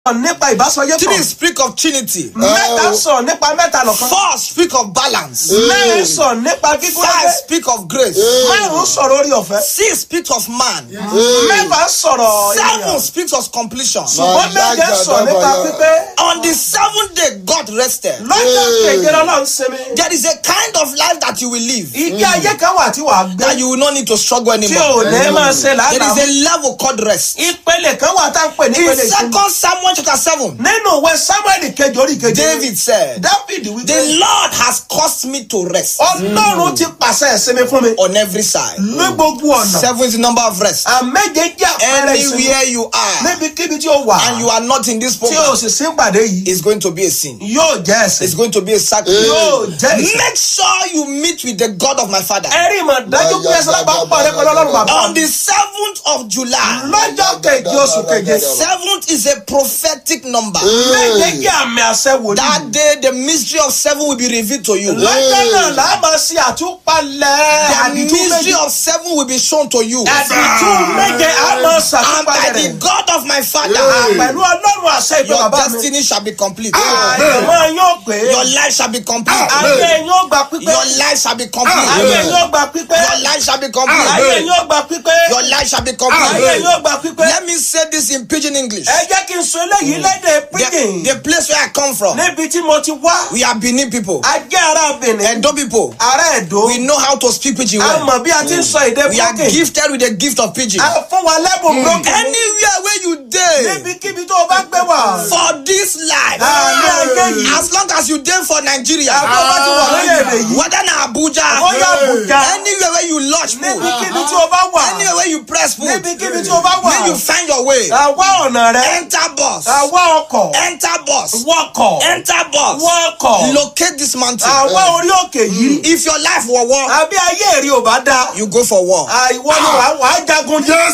nípa ìbásọyé Three kan speak of trinity. mẹ́ta sọ nípa mẹ́ta lọ́kan Four speak of balance. mẹ́rin sọ nípa gígùn Five lẹ́gbẹ́ speak of grace. márùn sọ̀rọ̀ orí ọ̀fẹ́ Six speak of man. mẹ́fà sọ̀rọ̀ Seven ènìyàn speaks of completion. ṣùgbọ́n méje sọ nípa pípé On the seventh day, God rested. lọ́jọ́ keje lọ́lọ́run sinmi There is a kind of life that you will live ìgbé ayé kan wà tí wàá gbé that you will not need to struggle tí ò anymore. ní máa ṣe There làálàá is a level called rest. ìpele kan wà tá à ń pè ní In ìpele ìsinmi Second Samuel chapter seven, nínú ìwé samuel kejì orí kejì David said, david wípé "The Lord has caused me to rest ọlọ́run ti pàṣẹ ìsinmi fún mi on every side." ní gbogbo ọ̀nà Seven is the number of rest. àméje jẹ́ àpẹẹrẹ ìsinmi Anywhere you are níbikíbi tí ó wà and you are not in this tí o program, sì sí pàdé yìí it's going to be a sin. yóò jẹ́ ẹ̀sìn It's going to be a sacrifice. yóò jẹ́ ẹ̀sìn. Make sure you meet with the God of my father. ẹ̀rí ìmọ̀ dájú pé ẹsẹ̀ lábàá pàdé pẹ̀lú ọlọ́run bàbá On the seventh of July, lọ́jọ́ kejì oṣù keje seventh is a prophetic number. méje jẹ́ àmì àṣẹ wòlíì That day, the mystery of seven will be revealed to you. lọ́jọ́ náà là á máa ṣe àtúpalẹ̀ The àdìtú mystery méje of seven will be shown to you. àdìtú méje á máa And by ṣàtúpalẹ̀ the rẹ̀ God of my father, pẹ̀lú ọlọ́run àṣẹ ìpè your bàbá mi destiny shall be complete. àyẹ̀mọ́ yóò pé Your life shall be complete. ayé yóò gba pípé Your life shall be ayé complete. yóò gba pípé Your life shall be ayé complete. yóò gba pípé Your life shall be ayé complete. yóò gba pípé Let me say this in pidgin English. ẹ jẹ́ kí n sọ eléyìí lédè The, pidgin the place where I come from, níbi tí mo ti wá we are Benin people, ajé ara Benin Edo people. ará Ẹdó We know how to speak pidgin a well. mọ̀ bí a ti ń sọ èdè We are broken gifted with the gift of pidgin. a fún wa lẹ́bùn broken Anywhere where you dey níbikíbi tó o bá gbé wà for this life, Àmì ayé yìí. as long as you dey for Nigeria, àbọ̀ bá ti wà lórílẹ̀-èdè yìí whether na Abuja, bóyá Àbújá anywhere where you lodge food, níbikíbi tí o bá wà anywhere where you press food, níbikíbi tí o bá wà may you find your way. àwa ọ̀nà rẹ Enter bus, àwa ọkọ̀ enter bus, wọkọ̀ enter bus. wọkọ̀ Locate this mountain. àwa orí òkè yìí If your life were war, àbí ayé èrè ò bá dáa you go for war. àìwọ ni wàá wàá jagun If,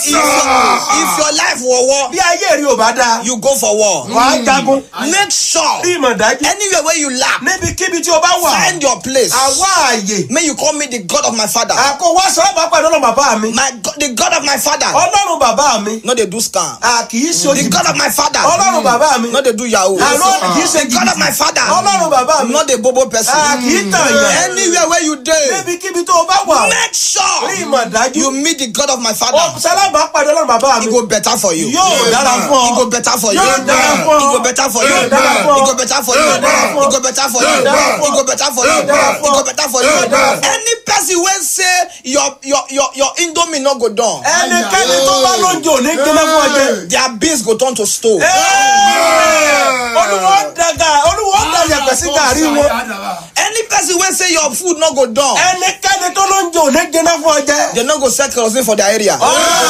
if your life were war, bí ayé èrè ò bá dáa you go for war. wàá jagun Make sure bí ìmọ̀ dájú anywhere where you lack, níbikíbi tí o bá wà find your place. àwa àyè May you call me the God of my father. àkó wá sọ bá pàdé ọlọ́run bàbá mi My God, the God of my father. ọlọ́run bàbá mi No, they do scam. à kì í ṣe The òjì God of my father. ọlọ́run bàbá mi No, they do yahoo. àlọ́ kì í ṣe The God of my father. ọlọ́run bàbá mi Not the bobo person. à kì í tàn yẹn Anywhere where you dey, níbikíbi tó o bá wà make sure rí ìmọ̀ dájú you meet the God of my father. sálábà pàdé ọlọ́run bàbá mi It go better for you. yóò dára fún It ọ go better for you. Yóò dára fún ọ. It go better for you. Yóò It dára fún ọ. go better for you. Yóò dára fún ọ. It go better for you. Yóò dára fún ọ. It go better for you. Yóò dára It fún ọ. go better for you. Yóò dára fún ọ. Any person wey say your your your your indomie no go down, ẹnikẹ́ni tó bá lóúnjẹ òní gbéná fún ọjẹ́ their beans go turn to stone. olùwọ́ dàgà olùwọ́ dàyẹ̀pẹ̀ sí gàrí wọn Any person wey say your food no go down, ẹnikẹ́ni tó lóúnjẹ òní gbéná fún ọjẹ́ they no go sell kerosene for their area.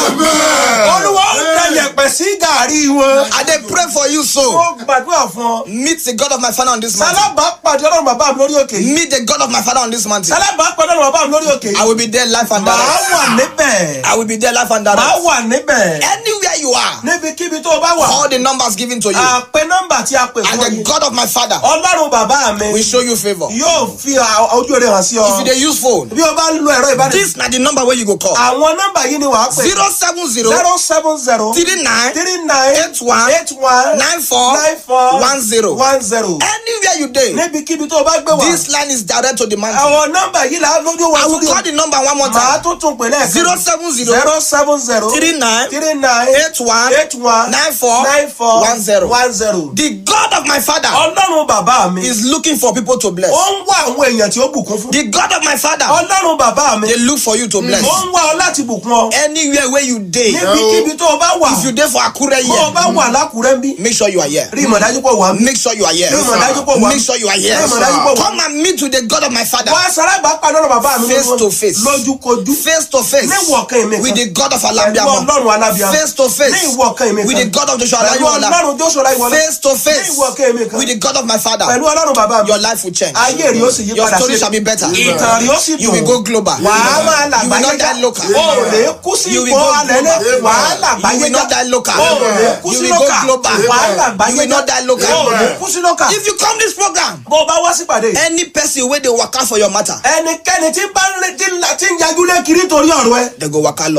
olùwọ́ dàyẹ̀pẹ̀ sí gàrí wọn. I dey pray for you so. ó gbàdúrà fún ọ. Meet the God of my father on this mountain. sálábà pàdé ọlọ́run bàbá mi lórí òkè yìí. Meet the God of my father on this mountain. sálábà pàdé ọlọ́run bàbá mi lórí òkè I yìí. will be there life and màá direct. wà níbẹ̀. I will be there life and màá direct. wà níbẹ̀. Anywhere you are, níbikíbi tó o bá wà. all the numbers given to you, àpè nọ́mbà tí a pè and fún the yìí. God of my father ọlọ́run bàbá mi will show you favor. If yóò fi à- ojú rẹ̀ hàn sí you ọ. dey use phone, bí o bá lo ẹ̀rọ ìbánisọ̀rọ̀. this na the number wey you go call. àwọn nọ́mbà yìí ni wàá pè. zero seven zero zero seven zero three nine three nine eight one eight one nine four nine four one zero. one zero. Anywhere you dey, níbikíbi tó o bá gbé wá. this line is direct to the mountain. àwọn nọ́mbà yìí là á lójú wa I will sórí call the number one more màá time. tún tún pè lẹ́ẹ̀kan. zero seven zero zero seven zero three nine three nine eight one eight one nine four nine four one zero. one zero. The God of my father ọlọ́run bàbá mi is looking for people to bless. ó ń wá àwọn èèyàn tí ó bùkún fún. The God of my father ọlọ́run bàbá mi they look for you to bless. ó ń wá ọ láti bùkún ọ. Anywhere where you dey, níbikíbi tó o bá wà if you dey for Akure bó o bá here, wà lákùrẹ́ ń bí make sure you are here. rí ìmọ̀dájú pọ̀ wá. Make sure you are here. Rí ìmọ̀dájú pọ̀ wá. Make sure you are here. Rí ìmọ̀dájú pọ̀ wá. Come and meet with the God of my father. wá sárábà pàdé ọlọ́run bàbá mi Face to face. lójúkojú. Face to face ní ìwọ̀kan ìmì with kan. the God of pẹ̀lú Alabiamo. ọlọ́run alábíàmọ́. Face to ní face ìwọ̀kan ìmì kan. with the God of Joshua pẹ̀lú Olayiwola. ọlọ́run Joshua Olayiwola. Face to face ní ìwọ̀kan ìmì kan. with the God of my father. pẹ̀lú ọlọ́run bàbá mi. Your life will change. ayé rí ó sì yí Your padà story sí. shall be better. ìtàn rí ó sì You will go global. wàá máa You will làgbáyé not já die local. o ò lè kú sí You will ipò go alẹ́lẹ́ global. wàá You làgbáyé will not já die local. o ò lè kú You sí will go lókà global. wàá làgbáyé You will not die local. o ò lè kú sí lókà. If you come this program, bó o bá wá sípàdé yìí, any person wey dey waka for your matter, ẹnikẹ́ni tí bá ń retí ńlá tí ń yajú lé kiri torí ọ̀rọ̀ ẹ they go waka loss.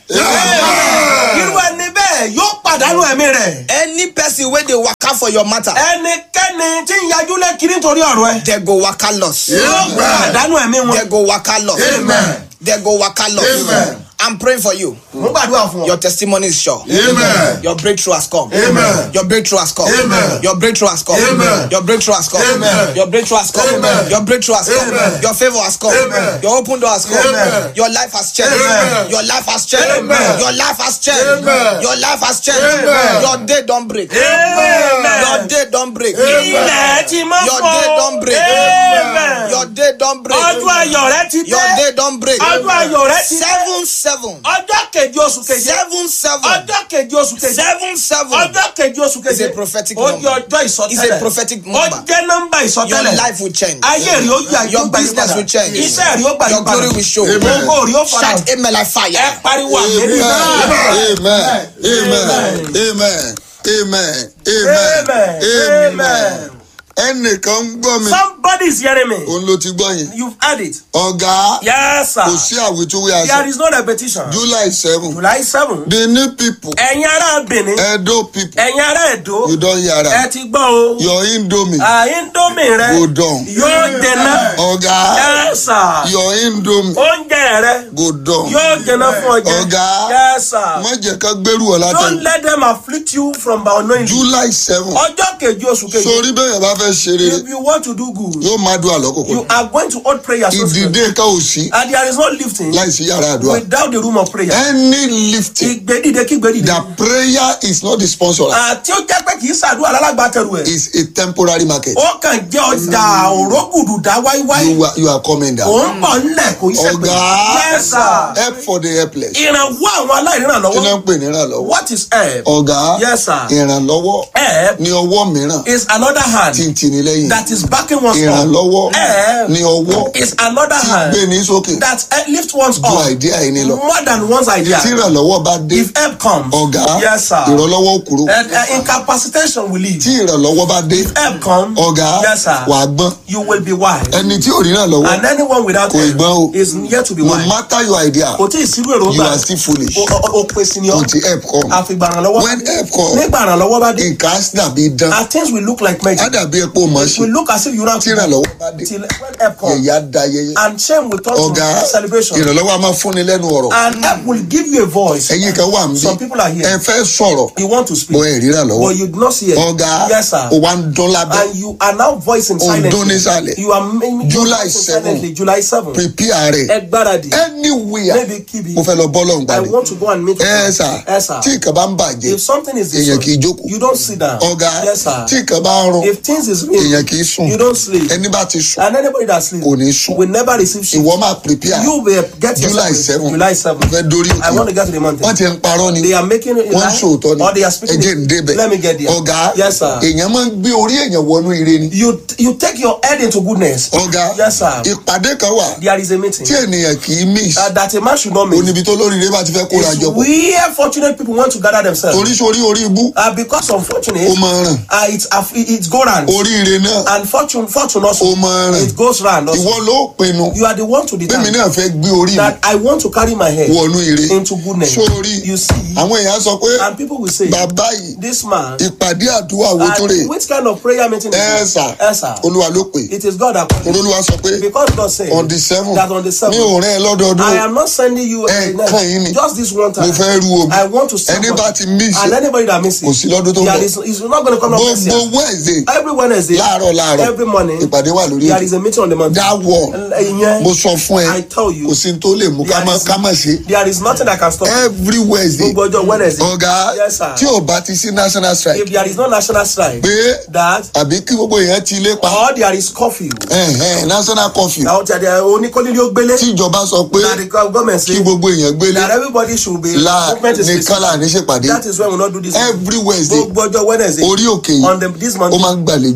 irú ẹni bẹ́ẹ̀ yóò pàdánù ẹ̀mí rẹ̀. any person wey dey waka for your matter ẹnikẹ́ni tí ń yajú lé kiri nítorí ọ̀rọ̀ ẹ. dey go waka loss yóò pàdánù ẹ̀mí wọn. dey go waka loss Amen. dey go waka loss Amen. i'm praying for you mo gbàdúrà fún your ọ. testimony is sure Amen. your breakthrough has come Amen. your breakthrough has come Amen. your breakthrough has come Amen. your breakthrough has come Amen. your breakthrough has come Amen. your breakthrough has come Amen. your favour has come Amen. your open door has come Amen. your life has changed Amen. your life has changed Amen. your life has changed Amen. your life has changed Amen. your day don break Amen. your day don break ilẹ̀ ti mọ́ Your fún day ọ. don break. Amen. your day don break ọdún ayọ̀ rẹ ti your dé. day don break ọdún ayọ̀ rẹ ti dé. seven seven ọjọ́ kejì oṣù kejì. seven seven ọjọ́ kejì oṣù kejì. seven seven ọjọ́ kejì oṣù kejì. It's a prophetic ó number. jẹ́ ọjọ́ ìsọtẹ́lẹ̀. It's a prophetic number. ó jẹ́ nọ́mbà your ìsọtẹ́lẹ̀. life will change ayé rí ó yà your yóò gbà yí business padà. will change iṣẹ́ rí ó gbà yí your padà. glory will show Amen. ògo rí ó fara. shout amen like fire ẹ pariwo àmì Amen. náà. Amen. Amen. Amen. Amen. Amen. Amen. Amen. Ẹnìkan ń gbọ́ mi. somebody is hearing me. Òun ló ti gbọ́ yẹn. you've heard it. Ọ̀gá yes sir. kò sí àwítúwé there aṣọ. is no repetition. July seven. july seven. Benin people. ẹ̀yin ará benin. Edo people. ẹ̀yin ará èdò. You don hear ẹ am. ti gbọ́ o. Your indomie àìndómì rẹ go down. yóò jẹná. Ọ̀gá yes sir. your indomie oúnjẹ rẹ go down. yóò jẹná fún ọjẹ. Ọ̀gá. yes sir. Má jẹ́ ká gbẹ́rù ọ̀ don't látẹ̀yìn. let them afflict you from by unknowing. July seven. ọjọ́ kejì oṣù kejì. Sori bẹ́ẹ̀ bá fẹ́ ṣe rere if you want to do good. yóò máa dùn àlọ́kòkò. you are going to hold prayer so soon. Ìdìde ká ò sí and there is no lifting. láìsí yàrá àdúrà. without the room of prayer. Any lifting ìgbédìde kí gbédìde. the prayer is not the sponsor àti ó jẹ́ pé kì í ṣàdúrà lálágbàtẹ̀rù ẹ̀. is a temporary market. ó kàn jẹ́ ọjà òrógùdù dá wáíwáí. You are you are coming down. ó ń bọ̀ ńlẹ̀ kò í ṣe pé. Ọ̀gá yes sir. help for the helpless. ìrànwọ́ àwọn Kí náà aláìrànlọ́wọ́. ń pè ní ìrànlọ́wọ́? what is help. Ọ̀gá yes sir. ìrànlọ́wọ́ help ní ọwọ́ mìíràn is another hand tí ń tini lẹ́yìn. that is backing one's up. Ìrànlọ́wọ́ help ní ọwọ́ is another tí hand gbé ní sókè that eh, lift one's ju up àìdí àìní lọ. more than one's idea. Tí ìrànlọ́wọ́ bá dé, if help comes. ọ̀gá yes sir. ìrànlọ́wọ́ ó kúrò. And, uh, incapacitation will leave. Tí ìrànlọ́wọ́ bá dé, help comes. ọ̀gá yes sir. wàá gbọ́n. you will be wise. Ẹni tí ò rí ìrànlọ́wọ́ and anyone without Kò ì gbọ́n o. help is yet to be no wise. matter your idea kò tí ì sírú you èròǹgbà are still foolish. o o- o pèsè ni ọ Until help come. àfìgbà ìrànlọ́wọ́ When help come, nígbà ìrànlọ́wọ́ bá dé nǹkan á dàbí dán. and things will look like Á magic dàbí epo mọ̀ it will ṣe. look as if you ran Tí ìrànlọ́wọ́ bá dé, till when help come yẹ̀yẹ́ á da yẹyẹ. and shame will turn Ọ̀gá to celebration ìrànlọ́wọ́ a máa fúnni lẹ́nu ọ̀rọ̀. and help will give you a voice Ẹ̀yin kan wà ń some bí. people are here Ẹ fẹ́ sọ̀rọ̀. you want to speak Bọ́ ẹ̀ rí ìrànlọ́wọ́. but you do not see it Ọ̀gá yes sir o wa ń dán lábẹ́. and you are now voicing Ó ń dún silently nísàlẹ̀. you are making July voicing 7. silently July seven Prepare rẹ̀. ẹ gbáradì Anywhere maybe kibi mo fẹ́ lọ bọ́ lọ́hùn I gbàdé. want to go and meet Ẹ you sà ẹ sà tí nǹkan bá ń bàjẹ́ if something is èèyàn kì í destroyed jókòó. you don't sit down Ọ̀gá yes sir tí nǹkan bá ń rún if things is real èèyàn kì í sùn. you don't sleep Ẹni bá ti sùn and anybody that sleep kò ní sùn. will never receive shit Ìwọ máa prepare. you will get July yourself seven. July seven Mo fẹ́ dórí I want to òkè. get to the mountain Wọ́n ti ń parọ́ ni. they are making it Wọ́n ń sòótọ́ ni. or they are speaking Ẹ jẹ́ ń débẹ̀. let me get there Ọ̀gá yes sir èèyàn máa ń gbé orí èèyàn wọnú ire ni. you you take your head into goodness Ọ̀gá yes sir ìpàdé kan wà there is a meeting tí ènìyàn kì í miss. uh, that a man should not miss Oníbi tó lóríire bá ti fẹ́ kóra is jọ pọ̀. where fortunate people want to gather themselves Torí sórí orí ibú uh, because unfortunate ó máa ràn. uh, it's uh, it's go round Oríire náà and fortune fortune also ó máa ràn. it goes round also Ìwọ ló pinnu. you are the one to Bẹ́ẹ̀ni determine náà fẹ́ gbé orí mi that I want to carry my head wọnú ire. into goodness Sórí you see àwọn èèyàn sọ pé and people will say bàbá yìí this man ìpàdé àdúrà wo tó rè and which kind of prayer meeting is ẹ this sà ẹ sà olúwa ló pè it is God that olúwa sọ pé because God said on the seven that on the mi seventh ò rẹ́ ẹ lọ́dọọdún I am not sending you Ẹ a kàn yín ni. just this one mo time fẹ́ rú omi I want to send ẹni bá ti miss and anybody that misses kò sí lọ́dún tó ń there bọ̀ is is not going to come up next year gbogbo Wednesday every Wednesday láàárọ̀ láàárọ̀ every morning ìpàdé wà lórí there is a meeting on the mountain that one ìyẹn mo sọ fún ẹ I tell you kò sí ní tó lè mú ká there má is- ká má ṣe there is nothing that can stop every Wednesday gbogbo ọjọ́ Wednesday ọ̀gá Yes, sir. tí ò bá ti sí national strike if there is no national strike pé that àbí kí gbogbo èèyàn ti ilé pa or there is curfew ẹ̀hẹ́n, national curfew now there there oníkólélé ó gbélé tí ìjọba sọ pé that the government kí say gbogbo èèyàn gbélé that everybody should be la movement is nìkan là ní ṣèpàdé that is why we no do this every Wednesday gbogbo ọjọ́ Wednesday orí òkè yìí on the this ó month máa ń gbàlejò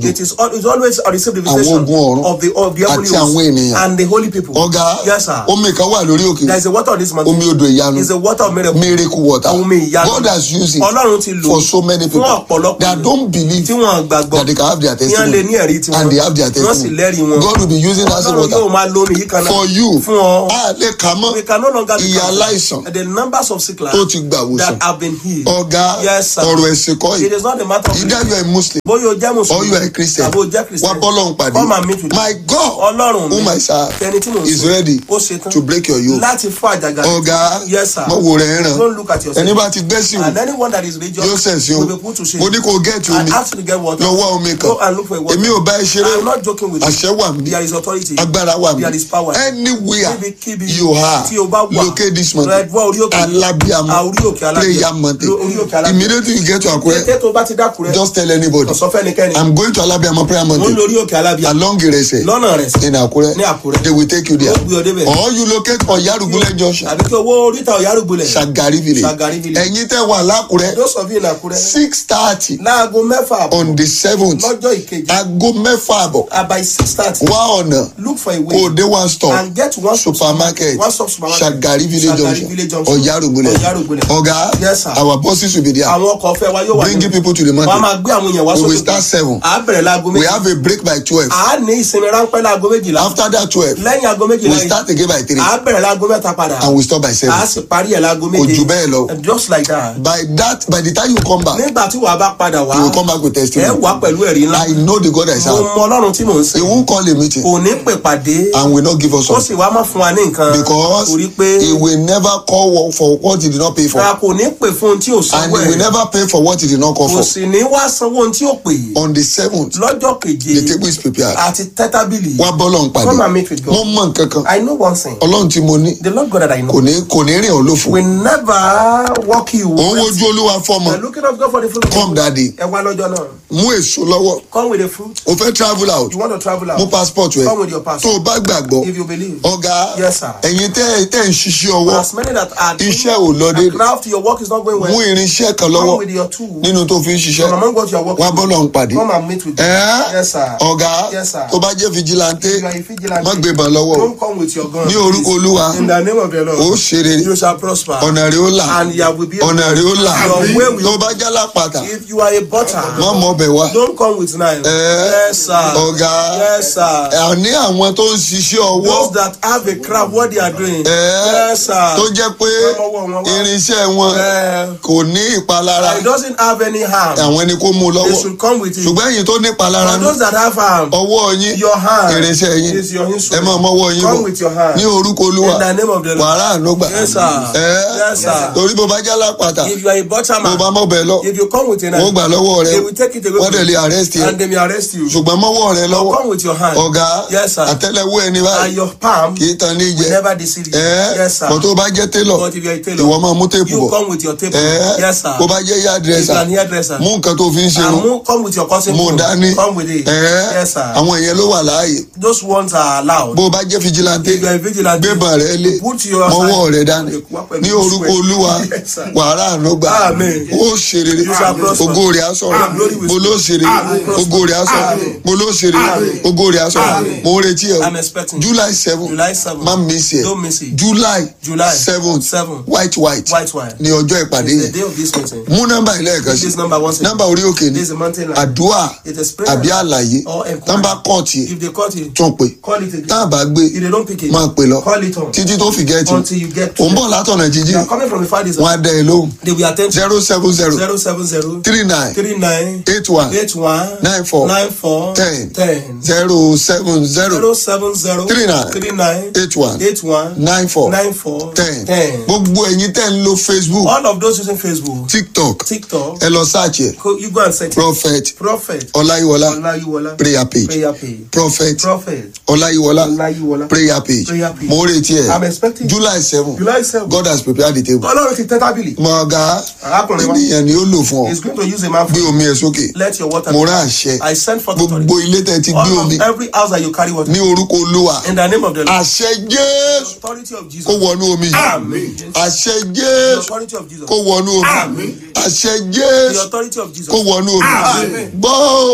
It is al- it's always a received the Àwọn visitation ogun ọ̀run of the of the heavenly àti àwọn hosts ènìyàn. and the holy people. ọ̀gá Yes, sir. omi kan wà lórí òkè There is a water on this mountain. omi odò ìyanu It's a water of miracle. miracle water Omi ìyanu. God has used it Ọlọ́run ti lò for so many people fún ọ̀pọ̀lọpọ̀ that ènìyàn don't believe tí wọ́n gbàgbọ́ that they can have their tí wọ́n lè ní ẹ̀rí testimony tiwọn and they have their wọ́n sì lẹ́rìí testimony wọn. God will be using that same Ọlọ́run yóò water máa lo omi yìí kan náà for you fún ọ. a lè kà mọ́ We can no longer be Ìyà counted. aláìsàn The numbers of sick tó lives ti gbà wòsàn that have been healed. ọ̀gá Yes, sir. ọ̀rọ̀ ẹ̀sìn kọ́ It yìí is not a matter of either you are a Muslim bóyá o jẹ́ or mùsùlùmí you are a Christian àbí o jẹ́ wá kìrìsìtẹ́nì bọ́lọ̀ ń pàdé come and meet with my God ọlọ́run mi whom I serve ẹni tí mo is sìn, ready ó ṣetán to break your yoke láti fún àjàgà ọ̀gá yes sir mọ̀ wò rẹ̀ ràn don't look at yourself ẹni bá ti gbẹ́sìn and anyone that is religious yóò sẹ̀sìn o will be put to shame mo ní kó gẹ́ẹ̀tì and omi ask to get water lọ wá omi kan go and look for a water èmi ò bá ẹ ṣeré I am not joking with àṣẹ wà mí you there is authority agbára wà mí there is power anywhere níbikíbi you are tí o bá wà locate this mountain red wá orí òkè alabiamo Ah, orí òkè alábíàmọ prayer mountain Lo- orí òkè alábíàmọ immediately you get to Akure kété tó bá ti dákúrẹ́ just tell anybody ọ̀sọ́ fẹ́nikẹ́ni I'm going to alabiamo prayer mo ń mountain lórí òkè alábíàmọ along Irese lọ́nà rẹ̀ sí in Akure ní Àkúrẹ́. they will take you there Ó gbé ọ débẹ̀. or you locate Oyarugunle junction àbí kí owó oríta ọ̀yárùgbọ́lẹ̀ Shagari village Shagari village. ẹ̀yin tẹ́ wà lákùrẹ́ those of you in Àkúrẹ́ six thirty láago mẹ́fà àbọ̀ on the seventh lọ́jọ́ ìkejì aago mẹ́fà àbọ̀ uh, by six thirty wá ọ̀nà look for a kó way o dé one stop and get one supermarket one stop supermarket Shagari village Shagari village junction junction Oyarugunle Ọ̀yárùgbọ́lẹ̀ ọ̀gá Yes, sir. our bosses will be there àwọn ọkọ̀ ọ̀fẹ́ wa yóò wà bringing people to the wọ́n á mountain máa gbé àwọn èèyàn wá we sókè will start seven à á bẹ̀rẹ̀ láago we méjì have a break by twelve à á ní ìsinmi ráńpẹ́ láago méjìlá after that twelve lẹ́yìn aago méjìlá we yìí start again by three à á bẹ̀rẹ̀ láago mẹ́ta padà and we stop by à á seven sì parí ẹ̀ láago kò méje jù bẹ́ẹ̀ lọ just like that by that by the time you come back nígbà tí wàá bá padà wá you will come back with ẹ testimony wá pẹ̀lú ẹ̀rí ńlá I know the God I mo serve mọ ọlọ́run tí mò ń he sìn won't call a meeting kò ní pè pàdé and will not give us ó something sì wá má fún wa ní nǹkan because torí pé he will never call wo- for what he did not pay for a kò ní pè fún ohun tí ò and sanwó he will ẹ̀ never pay for what he did not call kò for sì ní wá sanwó ohun tí ò pè on the seventh lọ́jọ́ keje the table is prepared àti tẹ́tábìlì wá bọ́lọ̀ ń come and pàdé meet with mo God mọ nǹkan kan I know one thing ọlọ́run tí mo ní the Lord God that I know kò ní kò ní rìn ọ́ lófo will never walk you òun wojú olúwa fọmọ You're looking up God for the fruit of come the daddy ẹ wá lọ́jọ́ náà mú èso lọ́wọ́ come with the fruit o fẹ́ travel out you want to travel mú out passport rẹ come with your tó passport o bá gbàgbọ́ if you believe ọ̀gá Yes, sir. ẹ̀yin tẹ́ tẹ́ ń ṣiṣẹ́ ọwọ́ as many that are doing iṣẹ́ ò lọ déédéé craft your work is not going mú well irinṣẹ́ kan come lọ́wọ́ with your tool nínú tó fi ń ṣiṣẹ́ from among what you are working wá bọ́lọ̀ ń pàdé come and meet with them ẹ́ yes sir ọ̀gá Yes, sir. tó bá jẹ́ fìjìláńtẹ́ if you are a vigilante má gbébọn lọ́wọ́ o don't come with your gun ní orúkọ please. olúwa in the name of the ó Lord ṣe rere you shall prosper ọ̀nà rẹ̀ ó là and you will be ọ̀nà rẹ̀ ó là Your way will- tó bá jẹ́ lápàtà if you are a butter má mọ ọbẹ̀ wá don't come with knife Eh, yes sir ọ̀gá yes sir àní àwọn tó ń ṣiṣẹ́ ọwọ́ those that have a craft what they are doing Eh, yes sir tó jẹ́ pé Ọwọ́ wọn wá. irinṣẹ́ wọn Eh, kò ní ìpalára it doesn't have any harm àwọn ẹni kó mú un they lọ́wọ́ should come with it ṣùgbọ́n ẹ̀yin tó ní ìpalára for ní those that have harm ọwọ́ yín your hand irinṣẹ́ yín is your ẹ instrument máa mọ́wọ́ yín come bọ̀ with your hand ní orúkọ olúwa in the name of the Lord wàrà ànúgbà Yes, sir. ẹ́ Yes, sir. torí bó bá jẹ́ lápàtà if you are a butter bó bá man mọ́ bẹ̀ lọ if you come with a wọ́n knife gbà lọ́wọ́ rẹ they will take it away wọ́n dẹ̀ from lè you arrest yẹ and they may arrest you ṣùgbọ́n mọ́wọ́ rẹ lọ́wọ́ come with your hand ọ̀gá Yes, sir. àtẹ́lẹwọ́ ẹni and báyìí your palm kì í tan ní will jẹ never deceive you ẹ́ yes sir bọ́ tó bá jẹ́ télọ̀ but if you are a ìwọ tailor máa mú téèpù you bọ̀ come with your tape ẹ́ yes sir bó bá jẹ́ if you yáàdírẹ́sà are an hairdresser mú nǹkan tó fi ń ṣe and irun move, come with your cousin mú phone. dání come with it ẹ́ yes sir àwọn ìyẹn ló wà láàyè those ones are allowed bó bá jẹ́ fìjìláńtẹ́ if you are a vigilante gbébọn rẹ lé put your mọ́wọ́ rẹ dání ní orúkọ olúwa Yes, sir. wàrà ànúgbà Amen. ó ṣe rere You shall prosper. ògo rẹ̀ á sọ̀rọ̀ Glory will mo ló ṣe rere ògo rẹ̀ á sọ̀rọ̀ mo ló ṣe rere ògo rẹ̀ á sọ̀rọ̀ mo ń retí ẹ̀ I'm o expecting july seven July 7 má miss ẹ̀ don't miss it july July seven seven. white white white wine ní ọjọ́ ìpàdé it's the yẹn day of this meeting mú nọ́mbà ilé ẹ̀kan sí this number one second nọ́mbà orí òkè ni this is a mountain line àdúrà it is prayer àbí àlàyé or enquiry. nọ́mbà kọ́ọ̀tì ẹ̀ if they cut it tún pè call it again tá a bá gbé if they don't pick it máa pè lọ call it on títí tó fi gẹ́ẹ̀tì until you get to ò ń bọ̀ látọ̀nà they jíjí are coming from the far distance wọn á dẹ ẹ lóhùn they will attend to zero seven zero zero seven zero three nine three nine eight one eight one nine four nine four ten ten zero seven zero zero seven zero Three nine. three nine eight one eight one nine four nine four ten ten gbogbo ẹ̀yin tẹ́ ń lo facebook all of those using Facebook tiktok TikTok ẹ lọ search ẹ go- you go and search it. prophet prophet ọláyíwọlá Olayiwola prayer page prayer page prophet prophet ọláyíwọlá Olayiwola prayer page Prayer page. mo ń retí I'm ẹ expecting july seven July seven god has prepared the table Ọlọ́run ti tẹ́ tábìlì mọ ọgá arákùnrin wa ènìyàn ni ó lò fún ọ is going to use a man gbé for omi ẹ sókè let your water mo rán àṣẹ I send forth authority gbogbo ilé tẹ́ ti gbé all omi of every house that you carry water ní orúkọ olúwa in the name of the Lord àṣẹ jésù authority of kó Jesus wọnú omi yìí Amen. àṣẹ the jésù authority of Jesus kó wọnú omi Amen. àṣẹ the jésù authority of Jesus kó wọnú omi Amen. gbọ́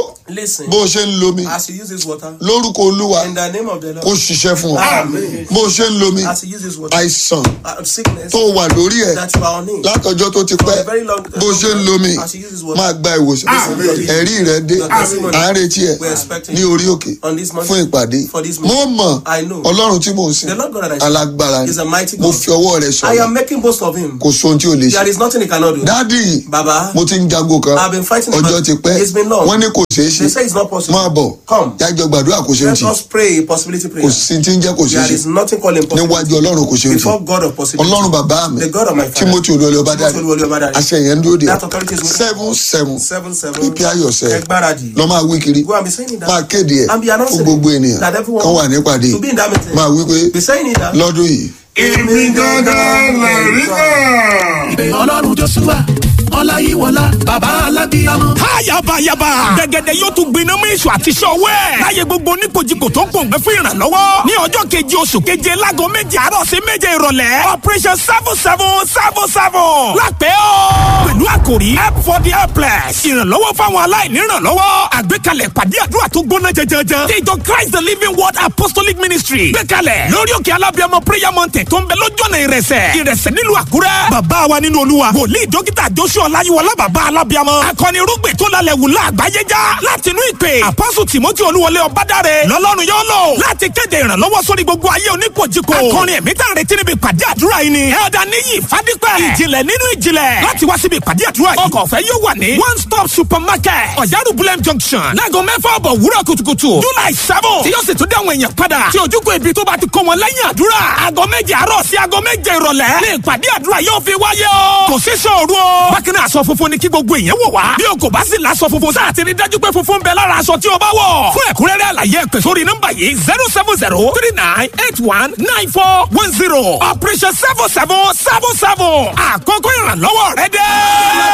Listen. bó o ṣe ń lo mi As you use this water, lórúkọ olúwa in the name of the kó Lord, ṣiṣẹ́ fún ọ Amen. bó o ṣe ń lo mi as you use this water, àìsàn uh, sickness tó wà lórí ẹ̀ that you are on it, látọjọ́ tó ti for pẹ́ a very long bó o ṣe ń lo mi as you use this water, máa gba ìwòsàn Amen. ẹ̀rí rẹ dé Amen. à ń retí ẹ̀ We're expecting ní orí òkè on this mountain fún ìpàdé for this mo meeting. mọ̀ I know. ọlọ́run tí mò ń sìn The Lord God that I serve alágbára ni is a mighty mo God. fi ọwọ́ rẹ I sọ̀rọ̀ am making boast of him. kò sóhun tí ò lè ṣe There is nothing he cannot do. dádì Baba, mo ti ń jago kan I've been fighting the ọjọ́ battle. ti pẹ́ It's been long. wọ́n ní kò ṣeé ṣe they say it's not possible. máa bọ̀ Come. jájọ gbàdúrà kò ṣeé Let ṣe us pray a possibility kò prayer. sí tí ń jẹ́ kò ṣeé There ṣe is nothing called impossible. níwájú ọlọ́run kò ṣeé ṣe Before God of possibility. ọlọ́run bàbá mi The God of my father. timothy olúwalé ọba dáre Timothy Olúwọlé Ọbádáre. àṣẹ yẹn ń dúró de That authority is with seven seven Seven seven. prepare yourself Ẹgbáradì. lọ máa wí kiri Go and be saying it. máa kéde ẹ̀ And be announcing fún gbogbo ènìyàn that everyone kan wà nípàdé to be in that meeting. máa wí pé Be saying it. that- lọ́dún yìí èmi gangan lè rí náà. ìpè ọlọ́run joshua ọláyíwọlá bàbá alábíyámọ. Ayabayaba. Gẹ́gẹ́dẹ́ yóò tún gbiná mú èso àti sọ́wẹ́. Láyé gbogbo oníkojúkò tó ń pòǹgbẹ́ fún ìrànlọ́wọ́. Ní ọjọ́ keje oṣù keje láago méje àárọ̀ sí méje ìrọ̀lẹ́. Operation seven seven seven seven. Lápẹ́ o. Pẹ̀lú àkòrí help for the helpless. Ìrànlọ́wọ́ fáwọn aláìní ìrànlọ́wọ́. Àgbékalẹ̀ ìpàdé àdúrà tó gbóná jẹjẹrẹ. Ti ìjọ Christ the Living Word Apostolic Ministry. Gbékalẹ̀ lórí òkè alábíàmọ prayer mountain tó ń bẹ lójú ọ̀nà ìrẹsẹ̀. Ìrẹsẹ̀ nílùú Àkúrẹ́. Bàbá wa nínú Olúwa. Wòlíì dókítà Joshua Ọláyíwọlá bàbá alábíàmọ. Akọni irúgbìn tó lálẹ́ wù láàgbáyé já. Láti inú ìpè. Àpọ́sù Tìmọ́tì Olúwọlé Ọbádáre. Lọ́lọ́run yóò lò. Láti kéde ìrànlọ́wọ́ sórí gbogbo ayé oníkojúkò. Akọrin ẹ̀mí tá à ń retí níbi ìpàdé àdúrà yìí ni. Ẹ̀ọ́dà níyì Fádípẹ́. Ìjìnlẹ̀ nínú ìjìnlẹ̀. Láti wá síbi ìpàdé àdúrà yìí. Ọkọ̀ ọ̀fẹ́ yóò wà ní. One stop supermarket. Ọ̀yárù Bulem junction. Láago mẹ́fà ọ̀bọ̀ wúrọ̀ kùtùkùtù. July seven. Tí yóò sì tún dé àwọn èèyàn padà. Tí ojúkò ibi tó bá ti kó wọn lẹ́yìn àdúrà. Aago méje àárọ̀ sí aago méje ìrọ̀lẹ́. Ní ìpàdé àdúrà yóò fi wáyé o. Kò sí sọ̀rọ̀ o. Bákan náà aṣọ funfun ni kí gbogbo èèyàn wò wá. Bí o kò bá sì láṣọ funfun sáà ti rí dájú pé funfun bẹ lára aṣọ tí o bá wọ̀. Fún ẹ̀kúnrẹ́rẹ́ àlàyé ẹ̀pẹ̀ sórí nọ́mbà yìí zero seven zero three nine eight one nine four one zero. Operation seven seven seven seven. Àkókò ìrànlọ́wọ́ rẹ dé.